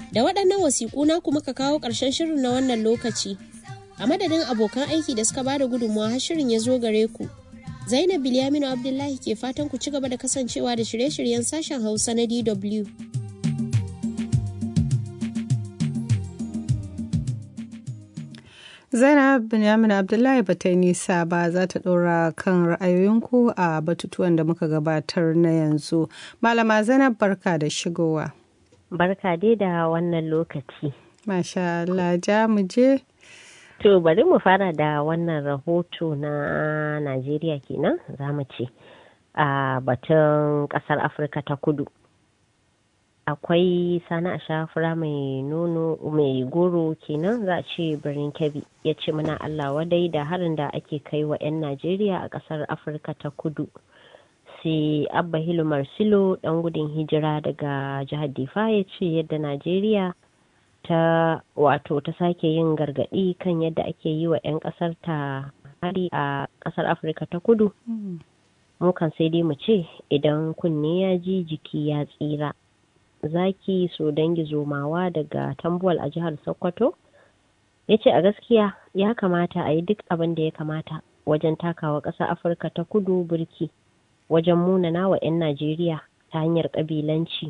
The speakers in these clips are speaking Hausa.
Da waɗannan wasiƙu na kuma ka kawo ƙarshen shirin na wannan lokaci. A madadin abokan aiki da suka bada gudunmawa har shirin ya zo gare ku. Zainab Bilyaminu Abdullahi ke fatan ku ci gaba da kasancewa da shirye-shiryen sashen Hausa na DW. Zainab Binyamin Abdullahi ba ta yi nisa ba za ta ɗora kan ra'ayoyinku a batutuwan da muka gabatar na yanzu. Malama Zainab barka da shigowa. Barka dai da wannan lokaci. Masha Allah ja mu je. To bari mu fara da wannan rahoto na Najeriya kenan za mu ce a batun ƙasar Afirka ta kudu. akwai sani a shafura mai nono mai goro kenan za a ce birnin kebbi ya ce muna allah wadai da harin da ake kai wa 'yan najeriya a kasar afirka ta kudu sai abba hilu marsilo dan gudun hijira daga jihar difa ya ce yadda najeriya ta wato ta sake yin gargadi kan yadda ake yi wa 'yan kasar ta hari a kasar afirka ta kudu mu kan sai dai mu ce idan kunne ya ji jiki ya tsira zaki so dangi zomawa daga tambuwal a jihar sokoto ya ce a gaskiya ya kamata a yi duk abin da ya kamata wajen takawa ƙasa afirka ta kudu birki wajen munana wa 'yan najeriya ta hanyar ƙabilanci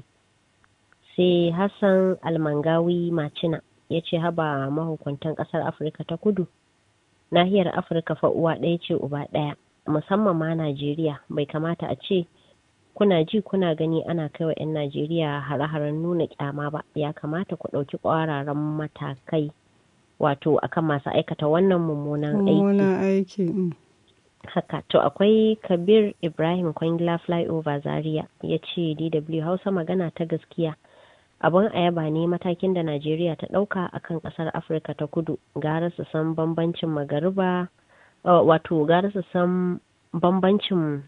sai hassan almangawi macina ya ce haba mahukuntan ƙasar afirka ta kudu nahiyar afirka fa uwa ɗaya ce uba ɗaya musamman ma najeriya bai kamata a ce kuna ji kuna gani ana kai wa 'yan Najeriya hare-haren nuna kyama ba ya kamata ku ɗauki ƙwararan matakai wato akan masu aikata wannan mummunan aiki. Haka to akwai Kabir Ibrahim Kwangila Flyover Zaria ya ce DW Hausa magana ta gaskiya abin ayaba ne matakin da Najeriya ta ɗauka akan ƙasar Afirka ta kudu gara su san bambancin magariba wato gara su san bambancin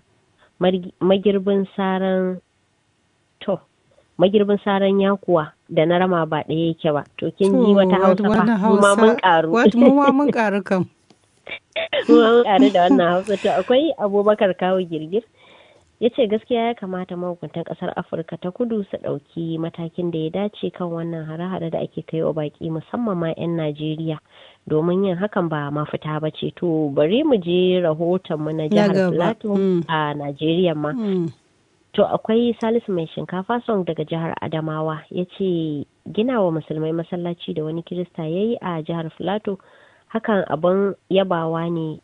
magirbin saran to magirbin saran yakuwa da na rama ba ɗaya yake ba to kin ji wata hausa fa kuma mun karu mu ma mun karu kam mu mun karu da wannan hausa to akwai abubakar kawo girgir ya ce gaskiya ya kamata mahukuntan kasar afirka ta kudu su ɗauki matakin da ya dace kan wannan hare-hare da ake kai wa baki musamman ma 'yan najeriya domin yin hakan ba mafita ba ce to bari mu je rahoton mu na jihar plateau a najeriya ma to akwai salisu mai shinkafa song daga jihar adamawa ya ce gina wa musulmai masallaci da wani kirista ya yi a jihar plateau hakan abin yabawa ne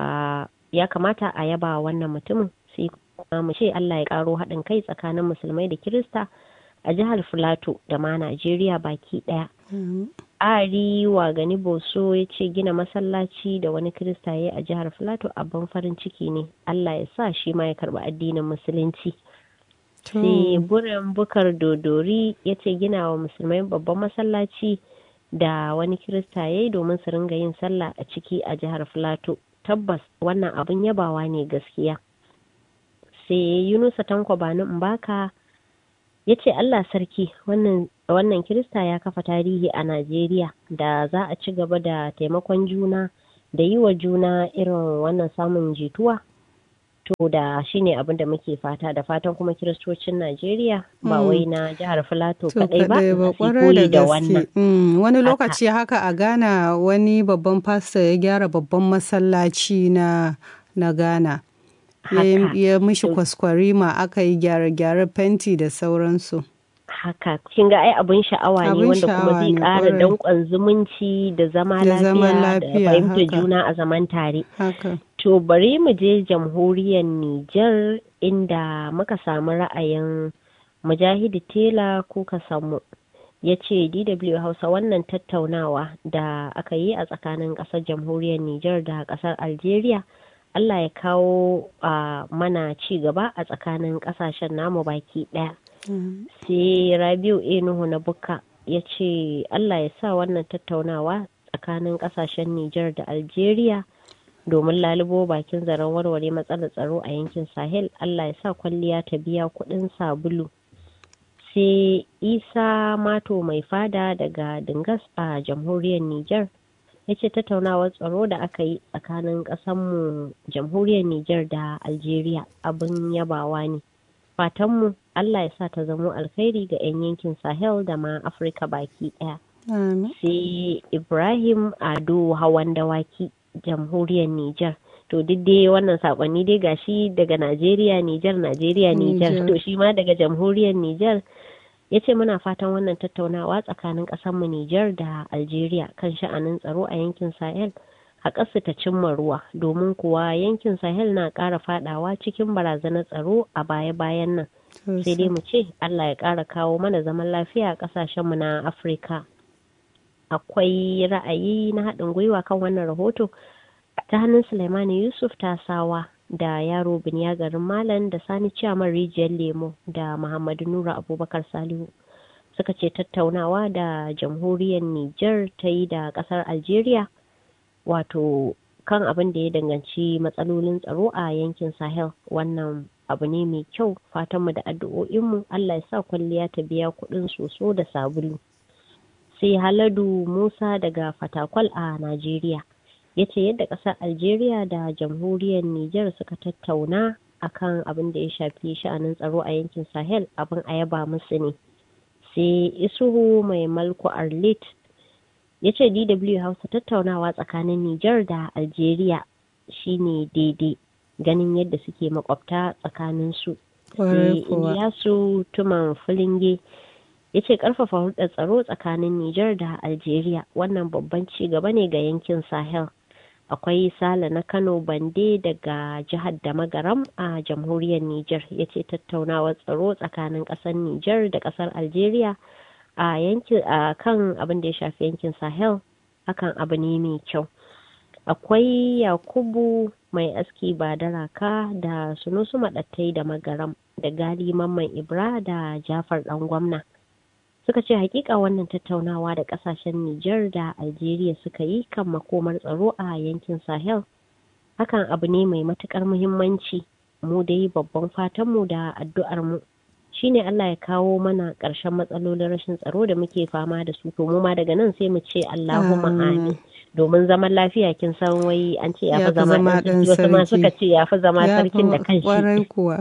ya kamata a yaba wannan mutumin sai mu ce Allah ya karo haɗin kai tsakanin musulmai da kirista a jihar Filato da ma Najeriya baki ɗaya. Ari wa gani Boso ya ce gina masallaci da wani kirista ya a jihar Filato abin farin ciki ne. Allah ya sa shi ma ya karɓi addinin musulunci. Sai burin bukar dodori ya ce gina wa musulmai babban masallaci da wani kirista ya yi domin su ringa yin sallah a ciki a jihar Filato. Tabbas wannan abin yabawa ne gaskiya. sai yunusa tanko bani mbaka ya ce allah sarki wannan, wannan kirista ya kafa tarihi a najeriya da za a ci gaba da taimakon juna da yi wa juna irin wannan samun jituwa to da shine abin da muke fata da fatan kuma kiristocin najeriya ba wai na jihar filato kadai ba su da wannan wani lokaci haka a ghana wani babban fasta ya gyara babban masallaci na na ghana ya mishi kwaskwarima aka yi gyare-gyare fenti da sauransu. Haka, kin ga ai abin sha'awa ne wanda kuma zai ƙara danƙon zumunci da zama lafiya da fahimta juna a zaman tare. To bari mu je jamhuriyar Nijar inda muka samu ra'ayin Mujahidi Tela ko ka samu. ya ce DW Hausa wannan tattaunawa da aka yi a tsakanin ƙasar jamhuriyar Nijar da ƙasar Algeria. Allah ya kawo uh, mana ci gaba a tsakanin kasashen namu baki ɗaya. Mm. Sai Rabiu Enuhu na Bukka ya ce Allah ya sa wannan tattaunawa tsakanin kasashen Nijar da Algeria domin lalubo bakin zaren warware matsalar tsaro a yankin Sahel Allah ya sa kwalliya ta biya kuɗin sabulu. Sai Isa Mato mai fada daga Dingas a jamhuriyar Nijar. ya ce tattaunawar tsaro da aka yi tsakanin ƙasanmu jamhuriyar Nijar da Algeria abin yabawa ne. Fatanmu Allah ya sa ta zamo alkhairi ga 'yan yankin Sahel da ma Afirka baki ɗaya. Sai Ibrahim Ado Hawan Dawaki, Jamhuriyar Nijar. To duk dai wannan saƙonni dai gashi daga Najeriya, Nijar, Najeriya, Nijar. To shi ma daga Jamhuriyar Nijar ya ce muna fatan wannan tattaunawa tsakanin ƙasarmu Nijar da Algeria kan sha'anin tsaro a yankin Sahel. haƙarsu ta cimma ruwa domin kuwa yankin sahel na ƙara fadawa cikin barazanar tsaro a baya-bayan nan sai dai mu ce allah ya ƙara kawo mana zaman lafiya a ƙasashenmu na afirka akwai ra'ayi na haɗin gwiwa kan wannan rahoto ta hannun suleimani yusuf tasawa da yaro biniya garin malam da sani ciyaman rijiyar lemo da muhammadu nura abubakar salihu suka ce tattaunawa da jamhuriyar niger ta yi da ƙasar algeria wato kan abin da ya danganci matsalolin tsaro a yankin sahel wannan abu ne mai kyau fatanmu da addu'o'inmu allah ya sa kwalliya ta biya kuɗin soso da sabulu sai haladu musa daga fatakwal a najeriya ya ce yadda ƙasar algeria da jamhuriyar niger suka tattauna akan abin da ya shafi sha'anin tsaro a yankin sahel abin a yaba musu ne sai isuhu mai malku arlit ya ce dw hausa tattaunawa tsakanin niger da algeria shine daidai ganin yadda suke makwabta tsakanin su iliyasu tuman filinge ya ce karfafa hulɗar tsaro tsakanin niger da algeria wannan babban ci gaba ne ga yankin sahel akwai sale na kano bande daga jihar da magaram a jamhuriyar niger ya ce tattaunawar tsaro tsakanin ƙasar niger da ƙasar algeria a yankin a kan abin da ya shafi yankin sahel hakan abu ne mai kyau akwai yakubu mai aski ba da raka da sunusu maɗattai da magaram da gali mamman ibra da jafar ɗan gwamna suka ce hakika wannan tattaunawa da kasashen Nijar da Algeria suka yi kan makomar tsaro a yankin Sahel hakan abu ne mai matukar muhimmanci mu dai babban fatanmu da addu'ar mu shine Allah ya kawo mana ƙarshen matsalolin rashin tsaro da muke fama da su to mu ma daga nan sai mu ce Allahumma amin domin zaman lafiya kin san wai an ce ya fi zama wasu ma suka ce ya fi zama sarkin da kanshi kuwa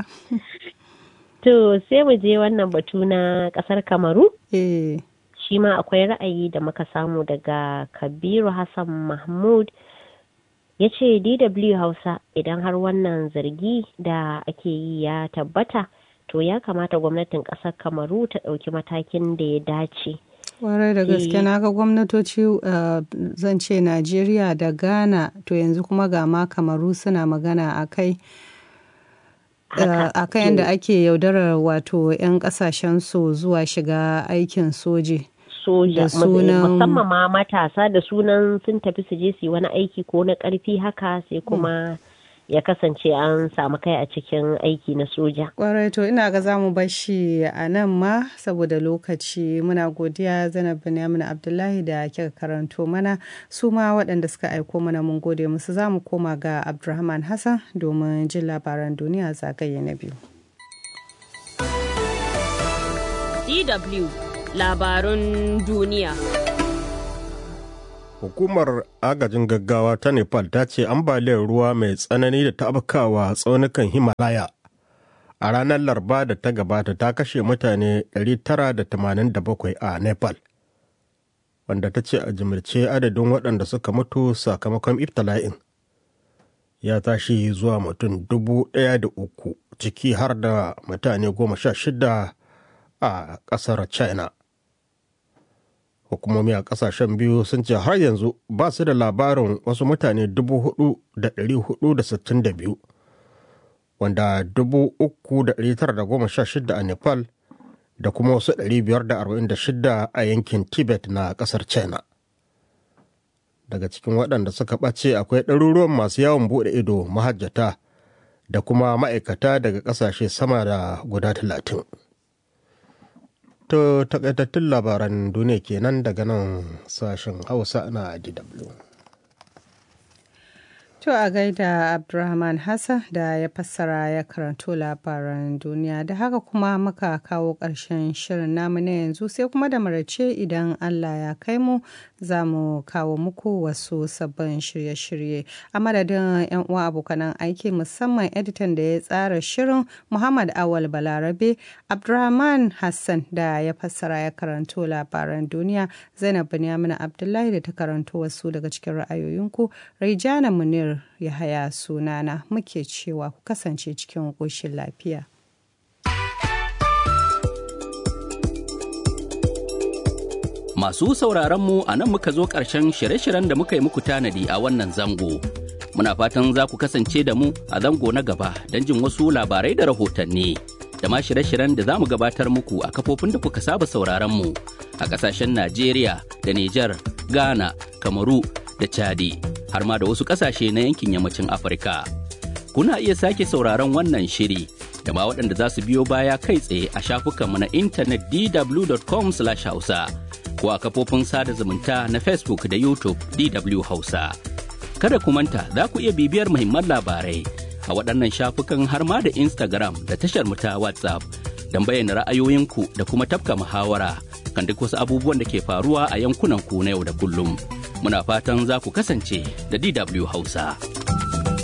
To sai mu je wannan batu na kasar Kamaru. Shi ma akwai ra'ayi da muka samu daga Kabiru Hassan Mahmud ya ce DW Hausa idan har wannan zargi da ake yi ya tabbata to ya kamata gwamnatin kasar Kamaru ta ɗauki matakin da ya dace. Warai da gaske na ga gwamnatoci zan ce Najeriya da Ghana to yanzu kuma ga ma Kamaru suna magana a kai. a kan yadda ake yaudarar wato 'yan kasashen su zuwa shiga aikin soji. soja musamman ma matasa da sunan sun tafi su je su yi wani aiki ko na karfi haka sai kuma ya kasance an samu kai a cikin aiki na soja. Kwarai to ina ga zamu bashi a nan ma saboda lokaci muna godiya Zainab Binyamin Abdullahi da kika karanto mana su ma waɗanda suka aiko mana mun gode musu za mu koma ga Abdulrahman Hassan domin jin labaran duniya zagaye na biyu. DW labarun duniya. Hukumar agajin gaggawa ta Nepal ta ce ambaliyar ruwa mai tsanani da ta abkawa tsaunukan Himalaya a ranar Larba da ta gabata ta kashe mutane 987 a Nepal. Wanda ta ce a jimilce adadin waɗanda suka mutu sakamakon iftala'in ya tashi zuwa mutum dubu ɗaya da uku ciki har da mutane goma sha shida a ƙasar China. hukumomi a kasashen biyu sun ce har yanzu ba su da labarin wasu mutane 4,462 wanda 3,916 a nepal da kuma wasu 546 a yankin tibet na kasar china daga cikin waɗanda suka ɓace akwai ɗaruruwan masu yawon buɗe ido mahajjata da kuma ma'aikata daga ƙasashe sama da guda talatin. To takaitattun labaran duniya kenan daga nan sashen Hausa na DW. To a gaida Abdulrahman Hassan da ya fassara ya karanto labaran duniya da haka kuma muka kawo ƙarshen shirin namu na yanzu sai kuma da marace idan Allah ya kai mu za mu kawo muku wasu sabbin shirye-shirye a madadin 'yan uwa abokanan aiki musamman editan da ya tsara shirin Muhammad Awal Balarabe Abdulrahman Hassan da ya fassara ya karanto labaran duniya Zainab Binyamin Abdullahi da ta karanto wasu daga cikin ra'ayoyinku Raijana Munir Yahaya sunana muke cewa ku kasance cikin ƙoshin lafiya. Masu sauraronmu a nan muka zo ƙarshen shirye-shiryen da muka yi muku tanadi a wannan zango. Muna fatan za ku kasance da mu a zango na gaba don jin wasu labarai da rahotanni. Da ma shirye-shiryen da za mu gabatar muku a kafofin da kuka saba sauraronmu a ƙasashen Najeriya da Nijar, Ghana, Kamaru da Chadi. har ma da wasu ƙasashe na yankin yammacin Afirka. Kuna iya sake sauraron wannan shiri da ma waɗanda za su biyo baya kai tsaye a shafukanmu na intanet dw.com/hausa ko a kafofin sada zumunta na Facebook da YouTube DW Hausa. Kada ku manta za ku iya bibiyar muhimman labarai a waɗannan shafukan har ma da Instagram da tashar mu ta WhatsApp don bayyana ra'ayoyinku da kuma tafka muhawara kan duk wasu abubuwan da ke faruwa a yankunan ku na yau da kullum. muna fatan za ku kasance da DW Hausa.